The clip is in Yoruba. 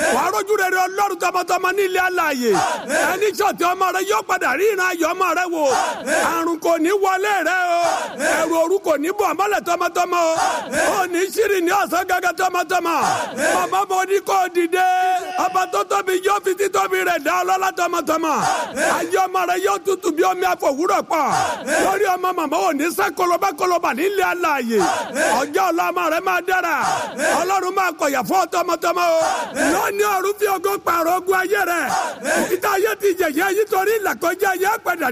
wà á rójú rere ọlọ́run tọmọtọmọ ní ilé alààyè ẹni sọ̀tì ọmọ rẹ yóò padà rí ìran ayọ̀ ọmọ rẹ wò àrùn kò ní wọlé rẹ o ẹ̀rù òru kò ní bọ̀ mọ́lẹ̀ tọmọtọmọ o ò ní ṣírí ní ọ̀sán gẹ́gẹ́ tọmọtọmọ màmá mo ní kó dìde ọba tó tóbi yóò fi títóbi rẹ̀ dá ọlọ́lá tọmọtọmọ ayé ọmọ rẹ yóò tutù bí omi àfọwúrọ̀ pọ̀ lórí ọmọ màmá ò ní sẹ́ kọlọba kọlọba nílé alààyè ọjọ́ ọ̀la ọmọ rẹ máa dára ọlọ́run máa kọ̀yà fún tọmọtọmọ o lónìí ọ̀run fi ògo pààrọ̀ ogun ayé rẹ ìta ayé ti jẹ̀yẹ́ yìí torí ìlàkọjá ayé padà